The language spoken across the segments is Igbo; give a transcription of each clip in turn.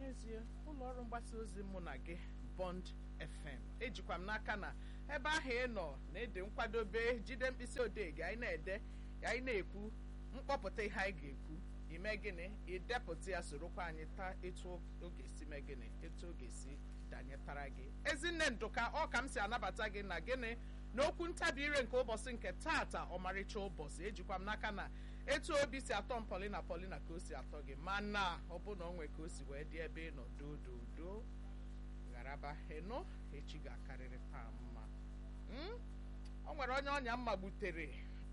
n'ezie ụlọ ọrụ mgbasa ozi mụ na gị Bond FM ejikwa m n'aka na ebe ahụ ị nọ na-ede nkwadobe jide mkpịsị odee gị anyị na-ede anyị na-ekwu mkpọpụta ihe anyị ga-ekwu ime gịnị idepụta ya sorokwa anyị taa etu oge si mee gịnị etu oge si danyetara gị ezinne ndụka ọ ka m si anabata gị na gịnị n'okwu ntabi ire nke ụbọchị nke taata ọmarịcha ụbọchị ejikwa m n'aka na etu obi si atọ m Paulina Paulina ka o si atọ gị mana ọ bụ na o nwe ka o si wee dị ebe ị nọ dododo gharaba ịnụ echi ga-akarịrị taa mma o nwere onye ọnya mma gbutere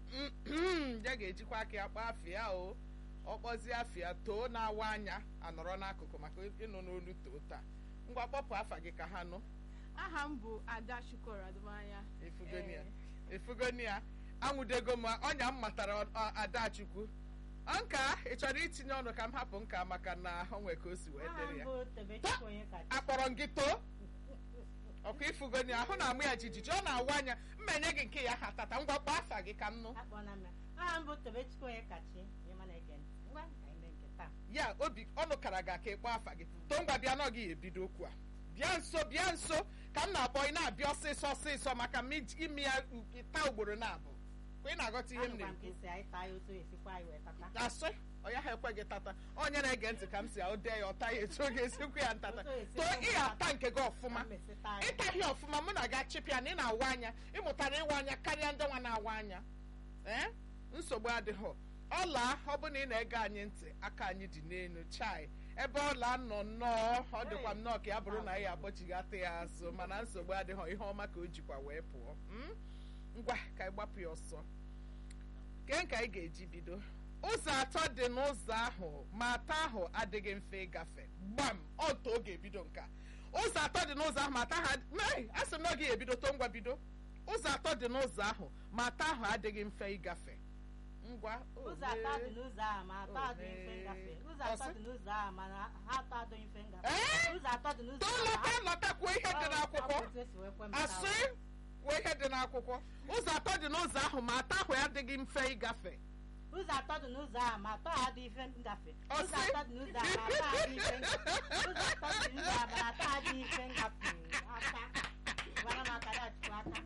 ya ga-ejikwa aka ya kpaa afịa o ọkpọzie afịa too na-awa anya anọrọ n'akụkụ maka ịnụ n'olu too taa ngwa kpọpụ afa gị ka ha nụ aha m bụ ada shukor adụmanya efugonia efugonia anwụdego m ọnya m matara adachukwu nka ị chọrọ itinye ọnụ ka m hapụ nka maka na o nwe ka o si wee dịrị ya akpọrọ m gị too ọkụ ifugonia ahụ na-amụ ya jijiji ọ na-awa anya mmenye gị nke ya ha tata ngwa kpọọ afa gị ka m nụ aha m bụ tobechukwu onye kachi ịma na-ege ntị ngwa ka anyị mee nke taa ya obi ọnụ kara gị aka ịkpọ afa gị too ngwa bịa n'oge ya ebido okwu a bịa nso bịa nso ka m na-akpọ ị na-abịa ọsịsọ ọsịsọ maka m ime ya taa ugboro na-abụ ka ị na-aghọta ihe m Anụkwa m na-ekwu ka esi anyị taa ya otu esikwa anyị wee tata asị ọ ya ha ekwe gị tata onye na-ege ntị ka m si ode ya ọta ya etu oge esikwu ya ntata Otu esi too ekwe ị m ata nke gị ọfụma Ka m esi taa ya. ịtaghị ọfụma mụ na gị achịpịa na ị na-awa anya ịmụtara ịwa anya karịa ndị nwa na-awa anya ee nsogbu adịghị ọla ọ bụ na ị na-ege anyị ntị aka anyị dị n'elu chai ebe ọla nọ nnọọ ọ dịkwa m nnọọ ka ya bụrụ na ya agbochighata ya azụ mana nsogbu adịghị ihe ọma ka o jikwa wee pụọ Mm? ngwa ka anyị gbapụ ya ọsọ kee ka anyị ga-eji bido ụzọ atọ dị n'ụzọ ahụ ma atọ ahụ adịghị mfe ịgafe gbam otu oge ebido nka ụzọ atọ dị n'ụzọ ahụ ma atọ ha mee a sị m na oge ebido to ngwa bido ụzọ atọ dị n'ụzọ ahụ ma atọ ahụ adịghị mfe ịgafe ngwa ụzọ atọ dị n'ụzọ a ma atọ adịghị mfe ngafe ụzọ atọ Ọsị? dị n'ụzọ a ma na ha atọ adịghị mfe ngafe Ee? ụzọ atọ dị n'ụzọ too a lọta ma lọta kwuo ihe dị n'akwụkwọ Ọ bụ otu esi wee kwe m taa. asị kwuo ihe dị n'akwụkwọ ụzọ atọ dị n'ụzọ ahụ ma atọ ahụ adịghị mfe ịgafe ụzọ atọ dị n'ụzọ a ma atọ adịghị mfe ngafe Ọ ụzọ sị? atọ dị n'ụzọ a ma atọ adịghị mfe ngafe ụzọ atọ dị n'ụzọ a ma atọ adịghị mfe ngafe aka gwara m aka dachukwu aka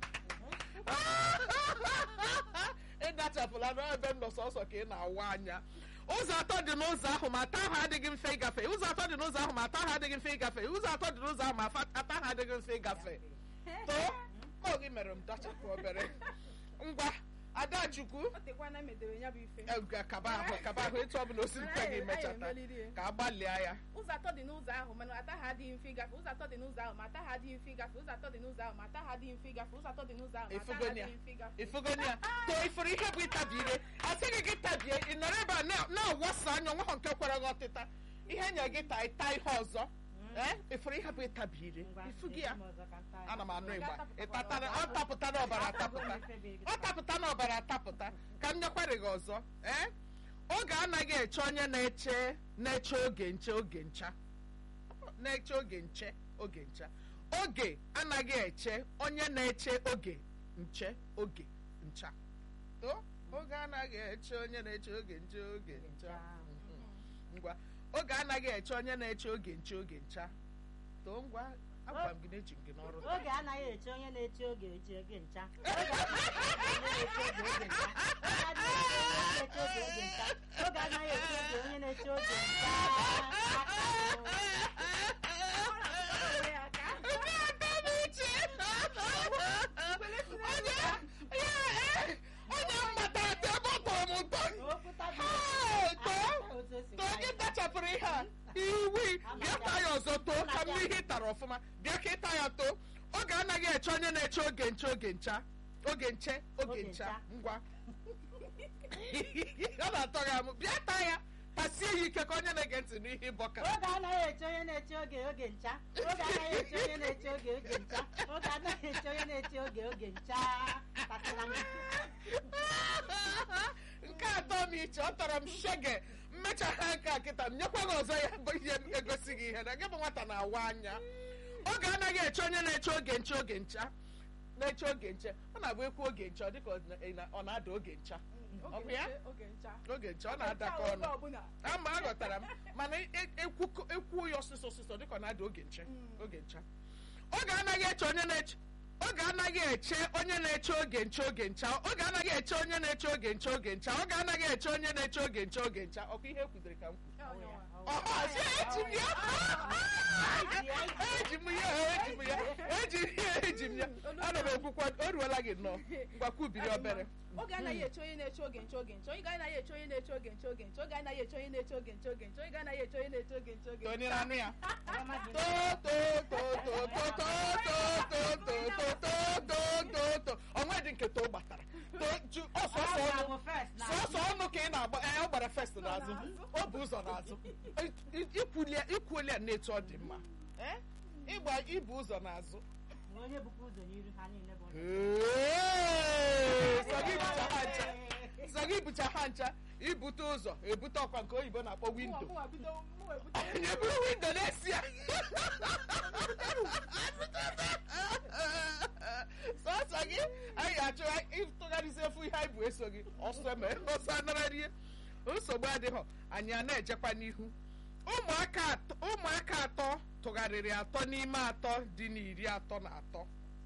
ịdachapụla n'ebe m nọ sọsọ ka ị na-awa anya ụzọ atọ dị n'ụzọ ahụ ma atọ ahụ adịghị mfe ịgafe ụzọ atọ dị n'ụzọ ahụ ma atọ ahụ adịghị mfe ịgafe ụzọ atọ dị n'ụzọ ahụ ma afa- atọ ahụ adịghị mfe ịgafe too ọ gị mere m dachapụ obere ngwa adachukwu o tekwana medere ya bụ ife eh, kaba ahụ kaba ahụ etu ọ bụla o siri kwe gị Anyị- anyị mechata emeliri ya. ka a gbalịa ya ụzọ atọ dị n'ụzọ ahụ mana ata ha adịghị mfe ịgafe ụzọ atọ dị n'ụzọ ahụ ma ata ha adịghị mfe ịgafe ụzọ atọ dị n'ụzọ ahụ ma ata ha adịghị mfe ịgafe ụzọ atọ dị n'ụzọ ahụ ma ata ha Ifugonia. adịghị mfe ịgafe ifugonia too ifuru ihe bụ ịtabi ire asịghị gị tabie ị nọrọ ebe a na- na-awasa anya onwe ha nke kwere gị ọtịta ihe nye gị taa ịta ihe ọzọ ee ifuru ihe bụ ịtabi ire Ngwa, ifu gị ya esi m ọzọ ka m taa ya. ana m anụ ịgba Ọ ịtatara ọ tapụta n'ọbara atapụta ọ tapụta n'ọbara atapụta ka m nyekwarị gị ọzọ ee oge anaghị eche onye na-eche na-eche oge nche oge ncha na-eche oge nche oge ncha oge anaghị eche onye na-eche oge nche oge ncha to oge anaghị eche onye na-eche oge nche oge ncha Mhm. ngwa oge anaghị eche onye na-eche oge nche oge ncha too ngwa agwara m gị na eji m gị n'ọrụ taa. oge anaghị eche onye na-eche oge eche oge ncha oge anaghị eche onye na-eche oge oge ncha oge anaghị eche oge onye na-eche oge ncha Onye aka. onye mmata ete ebe ọ tọrọ m ụtọ okwu tabi Hey, too otu esi too gị tachapụrụ ihe a iwi bịa taa ya ọzọ too ka m ihe ị tara ọfụma bịa ka ịta ya too oge anaghị eche onye na-eche oge nche oge ncha oge nche oge Oge ncha ncha. ngwa ọ na-atọ gị amụ bịa taa ya tasie ya ike ka onye na-ege ntị n'ihe ịbọka oge anaghị eche onye na-eche oge oge ncha oge anaghị eche onye na-eche oge oge ncha oge anaghị eche onye na-eche oge oge ncha tatịla m nke atọ m iche ọ tọrọ m shege mmechagha nke a kịta m nyekwa gị ọzọ ya bụ ihe m egosi gị ihe na gị bụ nwata na-awa anya oge anaghị eche onye na-eche oge nche oge ncha na-eche oge nche ọ na-abụ ekwu oge nche ọ dịka ọ na- ọ na-ada oge ncha Ọ bụ oge ya? nche oge ncha oge nche ọ na-adakọ Oge ọnụ ọbụla ama aghọtara m ma mana e- ekwu ekwu ya ọsịsọ ọsịsọ dịka ọ na-ada oge nche Mm. oge ncha oge anaghị eche onye na-eche oge anaghị eche onye na-eche oge nche oge ncha oge anaghị eche onye na-eche oge nche oge ncha oge anaghị eche onye na-eche oge nche oge ncha ọkwa ihe ekwudere ka m kwu Ọ nyewa. Ọha, sị, eji m ya eji m ya eji m ya eji m ya eji m ya ana m ekwukwa o ruola gị nnọọ ngwakwubiri obere oge anaghị eche onye na-eche oge nche oge nche oge anaghị eche onye na-eche oge nche oge nche oge anaghị eche onye na-eche oge nche oge nche oge anaghị eche onye na-eche oge nche oge onye nche na-anụ ya Ọma dị to to to to to to to to to to to to to onwe dị nke to gbatara to ju ọsọsọ Ọ ọnụ bụ first na sọsọ ọnụ ka ị na-agba ee ọ gbara fest n'azụ ọ bụ ụzọ n'azụ ikwuoli ya na-etu ọ dị mma Eh? ịgba ibu ụzọ n'azụ na onye bukwa ụzọ n'iru ha niile bụ Ee, sọ gị bụcha ha ncha sọ gị bụcha ha ncha ibute ụzọ ebute ọkwa nke oyibo na-akpọ windo Mụnwa- mụnwa bido- mụnwa ebute- onye buru windo na-esi ya sọsọ gị anyị achọ ịtụgharịzi efu ihe anyị bụ eso gị ọsọ eme ọsọ anara rie nsogbu adịghị anyị a na-ejekwa n'ihu ụmụaka atọ ụmụaka atọ tụgharịrị atọ n'ime atọ dị n'iri atọ na atọ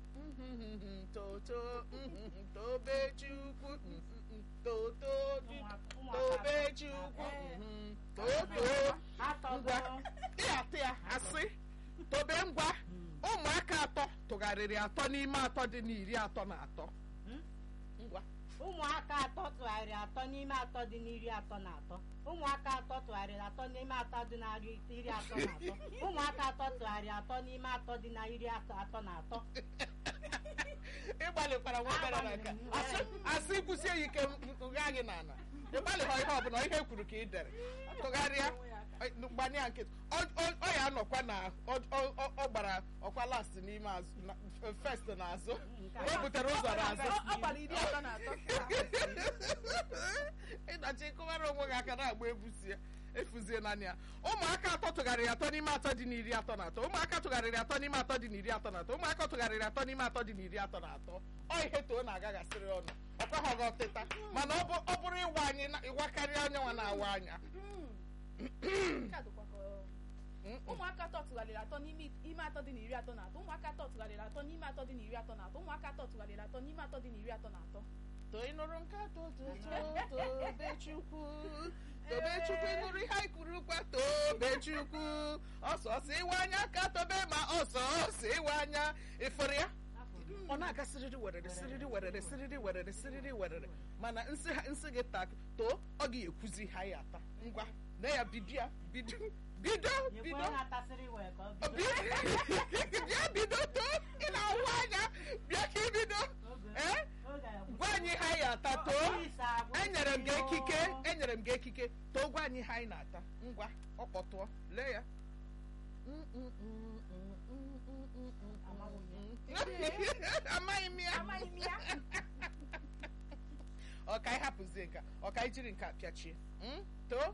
toto tobechukwu toto tobechukwu toto atọgo ịatụ ya asị tobe ngwa ụmụaka atọ tụgharịrị atọ n'ime atọ dị n'iri atọ na atọ ngwa ụmụaka atọ tụgharịrị atọ n'ime atọ dị n'iri atọ na atọ ụmụaka atọ tụgharịrị atọ n'ime atọ dị na iri iri atọ na atọ ụmụaka atọ tụgharịrị atọ n'ime atọ dị na iri atọ atọ na atọ ịgbalịkwara nwa obere na nke a. asị asị kwụsie ya ike nga gị n'ala ịgbalịghọ ihe ọbụla ihe kwuru ka ị dere tụgharịa gbanye ya nkịtị Ọ- ọ ọ ya anọkwa na ọ- ọ ọ- ọ gbara ọkwa last n'ime azụ na- first n'azụ o butere ụzọ n'azụ Ọ- ọ gbara iri atọ na atọ ịnọchi ịkụwara onwe gị aka na-agba ebusie efuzie naanị ya ụmụaka atọ tụgharịrị atọ n'ime atọ dị n'iri atọ na atọ ụmụaka tụgharịrị atọ n'ime atọ dị n'iri atọ na atọ ụmụaka tụgharịrị atọ n'ime atọ dị n'iri atọ na atọ ọ ihe too na-agaghasịrị ọnụ ọkwaghị gị ọtịta mana ọ bụ- ọ bụrụ ịwa anyị na- ịwakarịa anya nwa na-awa anya Nke a dịkwa ka, um, Mm-mm. ụmụaka atọ tụgharịrị atọ n'ime ime atọ dị n'iri atọ na atọ ụmụaka atọ tụgharịrị atọ n'ime atọ dị n'iri atọ na atọ ụmụaka atọ tụgharịrị atọ n'ime atọ dị n'iri atọ na atọ too ị nụrụ nke atọ too tobechukwu tobechukwu ị nụrụ ihe anyị kwuru kwa tobechukwu ọsọ ọsọ iwe anya ka tobe ma ọsọ ọsọ iwe anya ịfụrụ ya ọ na-aga siriri werere siriri werere siriri werere siriri werere mana nsị ha- nsị gị tak too ọ ga-ekwuzi ha ya ata ngwa na ya bido ya bido bido nyekwa bido onye na-atasịrị wee ka ọ Ọ bido bi- bịa bido too ị na-awụ anya bịa ka ibido Oge- ee oge ya gwụsị. gwa anyị ha ya ata too Please, agwụsị enyere m gị o. ekike enyere m gị ekike too gwa anyị ha anyị na-ata ngwa ọ kpọtụọ lee ya amaghị m ya amaghị m ya ọka anyị hapụzie nka ọka anyị jiri nke a pịachie Mm? too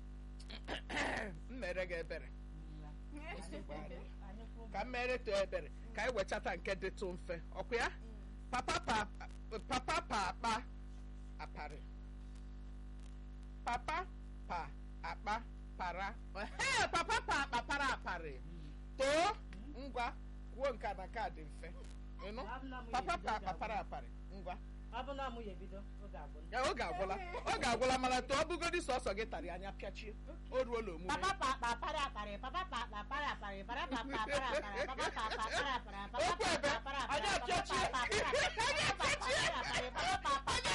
m mere gị ebere Anyị kwụ- ka m mere too ebere ka anyị wechata nke dịtụ mfe ọkwa ya papa pa papa pa akpa aparị papa pa akpa para Ehe, papa pa akpa para aparị too ngwa kwuo nke a na nke a dị mfe ịnụ Ọ bụ na mụ papa ya pa ebido, akpa para aparị ngwa ọ bụ na mụ ya ebido oge agwụla ya oge agwụla oge agwụla mana too ọ bụgodi sọsọ gị tarị anya pịachie o ruola omume papa pa akpa para aparị papa pa akpa para aparị para pa pa para aparị papa pa akpa para aparị papa Okwu pa ebe, akpa para aparị anyị papa apịachie. pa akpa para aparị papa pa akpa para aparị papa pa akpa para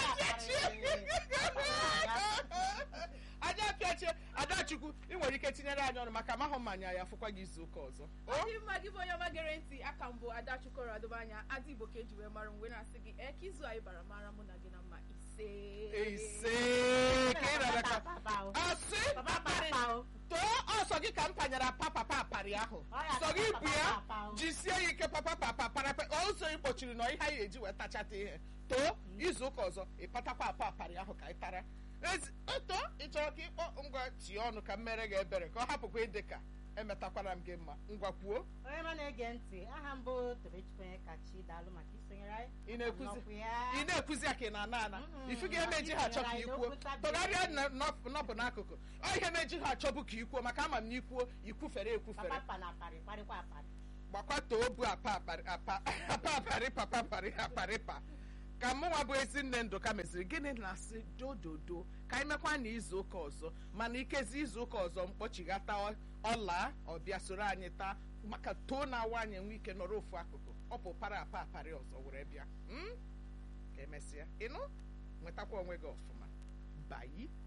aparị anyị apịachie adachukwu ị nwere ike tinyere anyị ọnụ maka amahụ mmanya ya fụkwa gị izu ụka ọzọ ọ dị mma gị bụ onye ọma gere ntị aka mbụ ada chukoro adụbanya adị igbo ka eji wee mara m wee na-asị gị ee ka izu anyị bara mara mụ na gị na mma ise ise ka ị rara ka asị papa pa akpa o too ọsọ gị ka m panyere papa paparị ahụ Ọ ya sọ gị papa bụ ya papa o. jisie ya ike papa papa parapa ọsọ ị kpochiri na ihe anyị eji wee tachata ihe too izu ụka ọzọ ị patakwa apa aparị ahụ ka ị tara Ezi- eto ị chọrọ ka ịkpọ ngwa tie ọnụ ka m mere gị ebere ka ọ hapụkwa ịdị ka emetakwara m gị mma ngwa kwuo onye ma na-ege ntị aha mbụ tobechukwu onye kachi daalụ maka isonyere anyị ị na-ekwuzi Nọkwu ya. ị na-ekwuzi ya ka ị na-ana ana Mm-mm. ifu gị emeji ha achọ ka Anyị ikwuo n'okwu tabi tụgharịa anyị. na- nọpụ nọpụ n'akụkụ ọ ihe meji ha achọbụ ka ikwuo maka ama m na ikwuo ikwufere ekwufere papa pa na aparị kparịkwa aparị gbakwatoo bụ apa aparị apa apa aparị papa aparị aparịpa ka mụnwa bụ ezi nne ndụka meziri gịnị na-asị dododo ka anyị mekwa na izu ụka ọzọ mana ikezi izu ụka ọzọ mkpọchighata ọ- ọla ọbịa soro anyị taa maka too na awa anyị enwe ike nọrọ ofu akụkụ ọ bụ para apa aparị ọzọ were bịa Mm? ka emesịa ịnụ nwetakwa onwe gị ọfụma bayi